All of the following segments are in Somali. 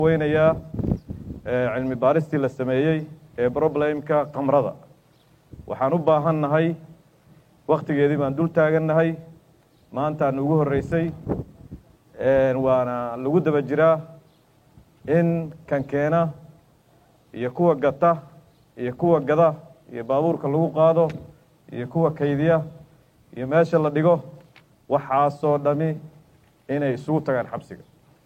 weynayaa cilmi baaristii la sameeyey ee problemka kamrada waxaan u baahan nahay waktigeedii baan dul taagannahay maantaan ugu horreysay waana lagu daba jiraa in kan keena iyo kuwa gata iyo kuwa gada iyo baabuurka lagu qaado iyo kuwa kaydiya iyo meesha la dhigo waxaasoo dhami inay isugu tagaan xabsiga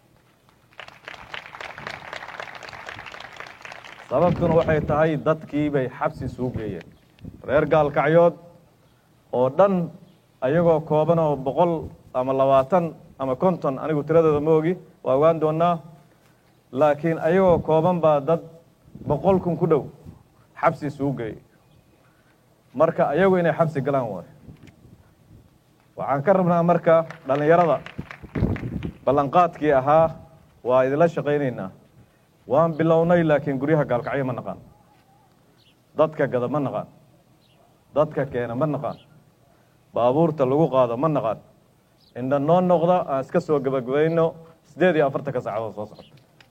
sababtuna waxay tahay dadkii bay xabsi isugu geeyeen reer gaalkacyood oo dhan ayagoo kooban oo boqol ama labaatan ama konton anigu tiradooda ma ogi waa ogaan doonaa laakiin ayagoo kooban baa dad boqol kun ku dhow xabsi isugu geeyey marka ayagu inay xabsi galaan waayo waxaan ka rabnaa marka dhallinyarada ballanqaadkii ahaa waa idinla shaqaynaynaa waan bilownay laakiin guryaha gaalkacyo ma naqaan dadka gada ma naqaan dadka keena ma naqaan baabuurta lagu qaado ma naqaan indha noo noqda aan iska soo gebagabayno siddeed iyo afartanka saacadood soo socota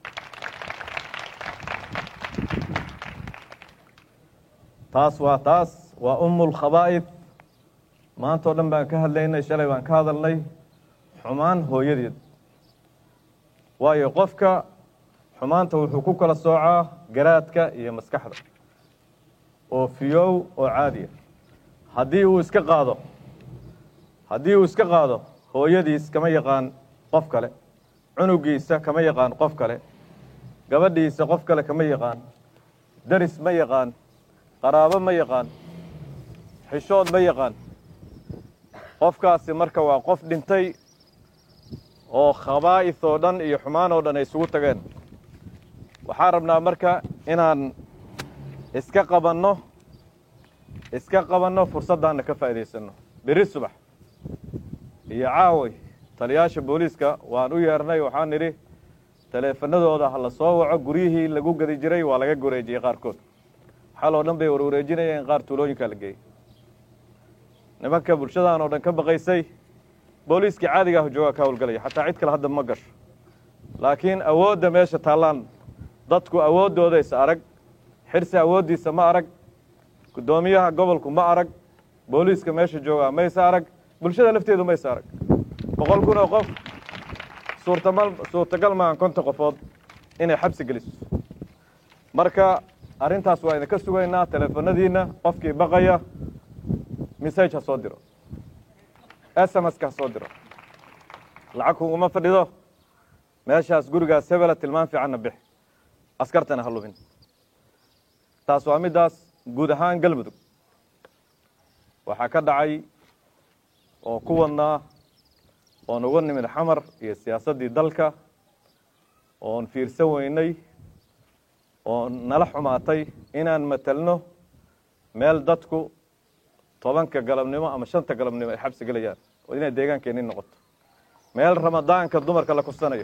taas waa taas waa umul khabaa'id maanta o dhan baan ka hadlaynay shalay baan ka hadalnay xumaan hooyadeed waayo qofka xumaanta wuxuu ku kala soocaa garaadka iyo maskaxda oo fiyow oo caadiya haddii uu iska qaado haddii uu iska qaado hooyadiis kama yaqaan qof kale cunugiisa kama yaqaan qof kale gabadhiisa qof kale kama yaqaan daris ma yaqaan qaraabo ma yaqaan xishood ma yaqaan qofkaasi marka waa qof dhintay oo khabaa'is oo dhan iyo xumaan oo dhan ay isugu tageen waxaan rabnaa marka inaan iska qabanno iska qabanno fursaddaanna ka faa'iidaysanno beri subax iyo caaway taliyaasha booliiska waan u yeernay waxaan nidhi taleefanadooda ha la soo waco guryihii lagu gadi jiray waa laga wareejiyey qaarkood xal oo dhan bay warwareejinayeen qaar tuulooyinkaa la geeyey nimanka bulshadaan oo dhan ka baqaysay booliiskii caadiga ah joogaa ka howlgalaya xataa cid kale hadda ma gasho laakiin awoodda meesha taallaan dadku awooddooda is arag xirsi awooddiisa ma arag guddoomiyaha gobolku ma arag booliiska meesha joogaa maysa arag bulshada lafteedu maysa arag boqol kun oo qof suurtamal suurtagal maahan konton qofood inay xabsi geliso marka arrintaas waa idinka sugaynaa teleefanadiinna qofkii baqaya message ha soo diro s m s ka ha soo diro lacag kuguma fadhido meeshaas gurigaas hebela tilmaan fiicanna bix askartana ha lubin taas waa middaas guud ahaan galmudug waxaa ka dhacay oo ku wadnaa oon uga nimid xamar iyo siyaasaddii dalka oon fiirsan weynay oo nala xumaatay inaan matelno meel dadku tobanka galabnimo ama shanta galabnimo ay xabsi gelayaan oo inay deegaankeenni noqoto meel ramadaanka dumarka la kursanayo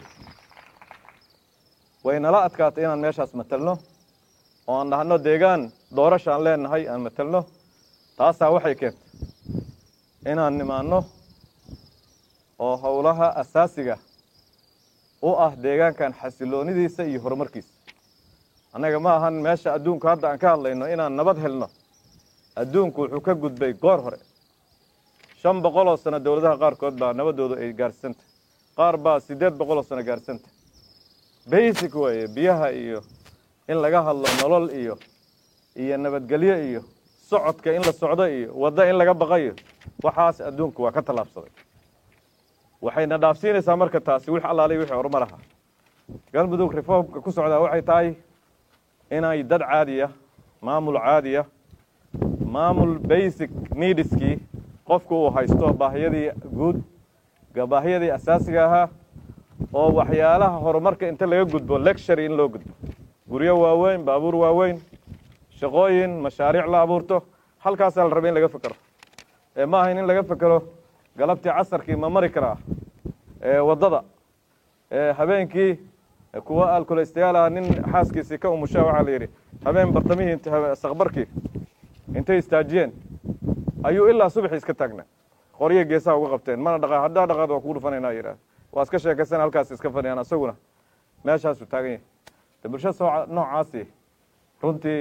way nala adkaatay inaan meeshaas matelno oo aan dhahno deegaan doorashaan leenahay aan matelno taasaa waxay keentay inaan nimaanno oo howlaha asaasiga u ah deegaankan xasiloonidiisa iyo horumarkiisa annaga ma ahan meesha adduunku hadda aan ka hadlayno inaan nabad helno adduunku wuxuu ka gudbay goor hore shan boqol oo sano dowladaha qaarkood baa nabadoodu ay gaarsantah qaar baa siddeed boqol oo sano gaarsantah basic weeye biyaha iyo in laga hadlo nolol iyo iyo nabadgelyo iyo socodka in la socdo iyo waddo in laga baqayo waxaas adduunku waa ka tallaabsaday waxayna dhaafsiinaysaa marka taasi wix allaalay wixii horumar ahaa galmudug reformka ku socdaa waxay tahay inay dad caadiya maamul caadiya maamul basic needskii qofku uu haysto baahiyadii guud baahiyadii asaasiga ahaa oo waxyaalaha horumarka inta laga gudbo lectury in loo gudbo guryo waaweyn baabuur waaweyn shaqooyin mashaariic la abuurto halkaasaa la rabay in laga fekero ee ma ahayn in laga fekero galabtii casarkii ma mari karaa waddada habeenkii kuwa alkolestayaal ah nin xaaskiisii ka umushaa waxaa la yidhi habeen bartamihii sakbarkii intay istaajiyeen ayuu ilaa subaxii iska taagnaa qoryo geesaha uga qabteen mana dhaqa haddaa dhaqaad waa kugu dhufanaynaa yidhaah waa iska sheekaysan halkaas iska fadhiyaan asaguna meeshaasuu taagan yahay de bulshada soo noocaasi runtii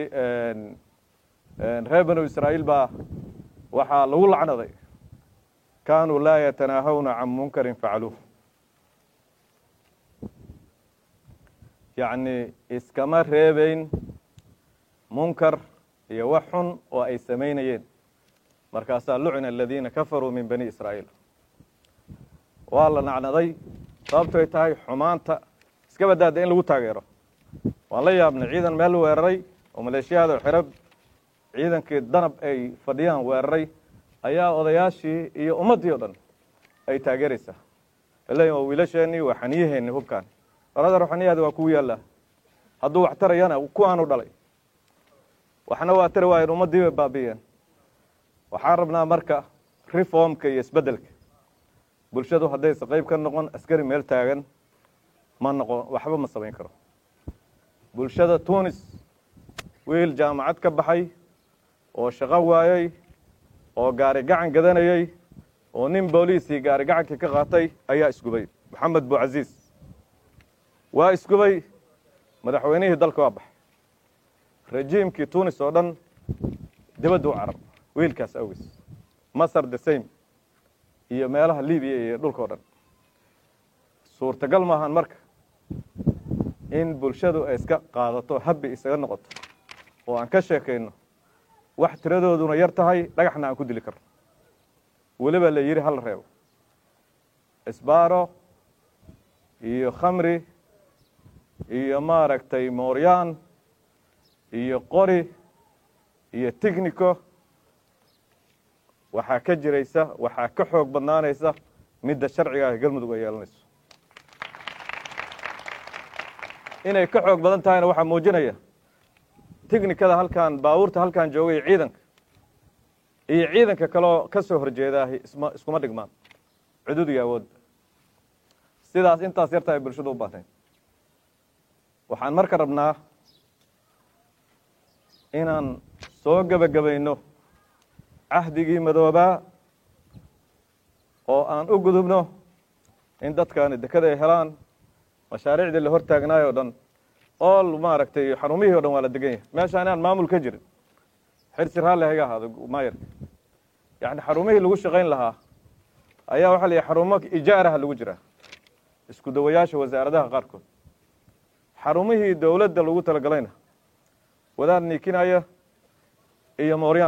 reer banu israa'iil baa waxaa lagu lacnaday kaanuu laa yatanaahawna can munkarin facaluuh yacni iskama reebeyn munkar iyo wax xun oo ay samaynayeen markaasaa lucina aladiina kafaruu min bani israa'iil waa la nacnaday sababtoy tahay xumaanta iska badaada in lagu taageero waan la yaabnay ciidan meel weeraray oo maleeshiyaada xerab ciidankii danab ay fadhiyaan weeraray ayaa odayaashii iyo ummaddii o dhan ay taageeraysaa leeyiin waa wiilasheenii waa xaniyaheenni hubkaan oradar xaniyaadi waa kugu yaallaa hadduu wax tarayana kuwaanu dhalay waxna waa tari waayeen ummaddii bay baabi'iyeen waxaan rabnaa marka reformka iyo isbeddelka bulshadu haddaysa qayb ka noqon askari meel taagan ma noqon waxba ma samayn karo bulshada tunis wiil jaamacad ka baxay oo shaqo waayey oo gaari gacan gadanayey oo nin booliisii gaari gacankii ka qaatay ayaa isgubay maxamed bucasiis waa isgubay madaxweynihii dalka waa baxay rejiimkii tunis oo dhan dibadda u carar wiilkaas awgiis masar the same iyo meelaha libiya iyo dhulka o dhan suurtagal maahan marka in bulshadu ay iska qaadato habbi isaga noqoto oo aan ka sheekayno wax tiradooduna yar tahay dhagaxna aan ku dili karno weliba la yidhi hala reebo isbaaro iyo khamri iyo maaragtay mooryaan iyo qori iyo technico waxaa ka jiraysa waxaa ka xoog badnaanaysa midda sharciga ah galmudug ay yeelanayso inay ka xoog badan tahayna waxaa muujinaya technikada halkan baabuurta halkan joogay ciidanka iyo ciidanka kaleo ka soo horjeedaahi isma iskuma dhigmaan cudud iyo awoodda sidaas intaas yarta ay bulshadu u baahnayd waxaan marka rabnaa inaan soo gebagabayno cahdigii madoobaa oo aan u gudubno in dadkaani dekada ay helaan mashaariicdii la hor taagnaay o dhan ool maaragtay xarumihii o dhan waa la degan yahay meeshaan inaan maamul ka jirin xirsi raalli hayga ahaado maayarka yacni xarumihii lagu shaqayn lahaa ayaa waxaa la yihi xarumo ijaaraha lagu jiraa isku dawayaasha wasaaradaha qaarkood xarumihii dowladda lagu talagalayna wadaad niikinaya iyo mooryaan